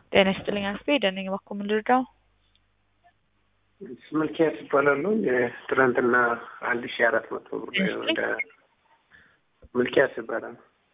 ጤና ይስጥልኝ አስቤ ደነኝ እባክዎ ምን ልርዳው? መልኪያስ ይባላሉ። የትናንትና አንድ ሺ አራት መቶ ብር ወደ መልኪያስ ይባላል።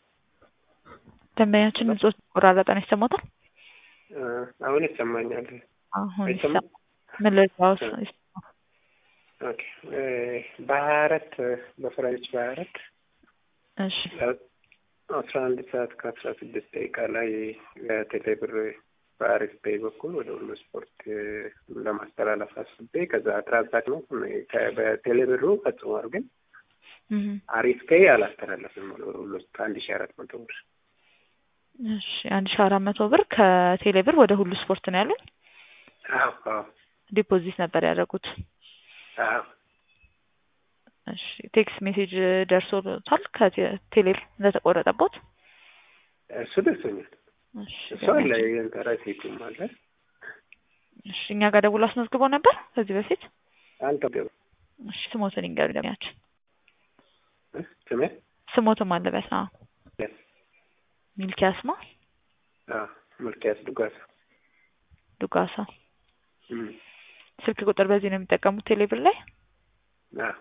ደንበኛችን ንጹህ ቆራረጠን ይሰማታል? አሁን ይሰማኛል። አሁን አይሰማም? ይሰማ ምን ልርዳው? ኦኬ በሀያ አራት በፈረንጅ በሀያ አራት እሺ አስራ አንድ ሰዓት ከአስራ ስድስት ደቂቃ ላይ ለቴሌ ብር በአሪፍ ፔይ በኩል ወደ ሁሉ ስፖርት ለማስተላለፍ አስቤ ከዛ ትራንዛክሽኑ በቴሌ ብሩ ፈጽሟል፣ ግን እህ አሪፍ ፔይ አላስተላለፍም ወደ ሁሉ አንድ ሺ አራት መቶ ብር እሺ አንድ ሺ አራት መቶ ብር ከቴሌ ብር ወደ ሁሉ ስፖርት ነው ያሉኝ። አዎ አዎ ዲፖዚት ነበር ያደረጉት። አዎ እሺ ቴክስት ሜሴጅ ደርሶታል ከቴሌ ብር እንደተቆረጠቦት? እሱ ደርሶኛል። እሺ እሱ አለ ረሲቱም አለ። እሺ እኛ ጋር ደውሎ አስመዝግበው ነበር ከዚህ በፊት? አልተገባ እሺ ስሞትን ይንገሩ ደሚያችን ስሜ ስሞትም አለበት። አዎ Yes. ሚልኪያስ ማ አዎ መልኪያስ ዱጋሳ ዱጋሳ። እም ስልክ ቁጥር በዚህ ነው የሚጠቀሙት ቴሌ ብር ላይ? አዎ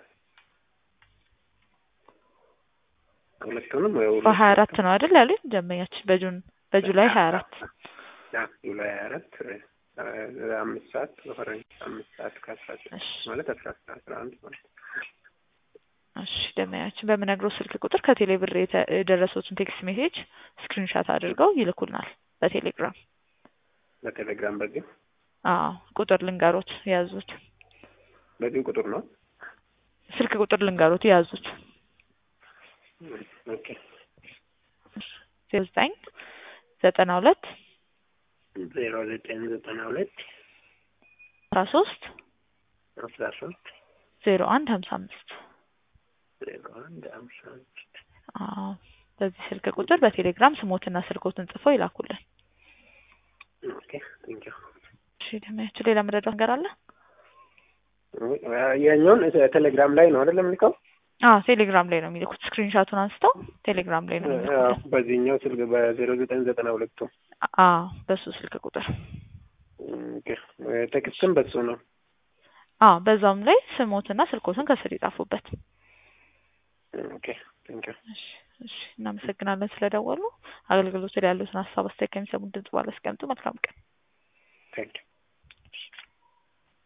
ሁለቱንም ወይ ሁሉ በሀያ አራት ነው አይደል ያሉኝ ደንበኛችን በጁን በጁላይ ሀያ አራት አዎ ጁላይ ሀያ አራት አምስት ሰዓት በፈረንጅ አምስት ሰዓት ከአስራ ስድስት እሺ ማለት አስራ አስራ አንድ ማለት ነው። እሺ ደንበኛችን በምነግረው ስልክ ቁጥር ከቴሌ ብር የተ- የደረሱትን ቴክስት ሜሴጅ ስክሪንሻት አድርገው ይልኩልናል በቴሌግራም። በቴሌግራም በዚህ አዎ ቁጥር ልንገሮት የያዙት በዚህ ቁጥር ነው። ስልክ ቁጥር ልንገሮት የያዙት ኦኬ ዜሮ ዘጠኝ ዘጠና ሁለት ዜሮ ዘጠኝ ዘጠና ሁለት አስራ ሶስት አስራ ሶስት ዜሮ አንድ ሀምሳ አምስት ዜሮ አንድ አምሳ አምስት አዎ በዚህ ስልክ ቁጥር በቴሌግራም ስሞትና ስልኮትን ጽፈው ይላኩልን። ኦኬ ቴንኪው እሺ ደንበኛችን ሌላ መረዳት ነገር አለ? ያኛውን ቴሌግራም ላይ ነው አይደለም ልከው አዎ ቴሌግራም ላይ ነው የሚልኩት። ስክሪንሻቱን አንስተው ቴሌግራም ላይ ነው የሚልኩት። በዚህኛው ስልክ በዜሮ ዘጠኝ ዘጠና ሁለቱ አዎ በሱ ስልክ ቁጥር ኦኬ ቴክስትም በሱ ነው። አዎ በዛውም ላይ ስሞትና ስልኮትን ከስር ይጻፉበት። ኦኬ ቴንኪው እሺ እሺ እናመሰግናለን ስለደወሉ። አገልግሎቱ ላይ ያሉትን ሀሳብ አስተያየት ከሚሰሙን ድምጽ ባለ አስቀምጡ። መልካም ቀን። ቴንኪው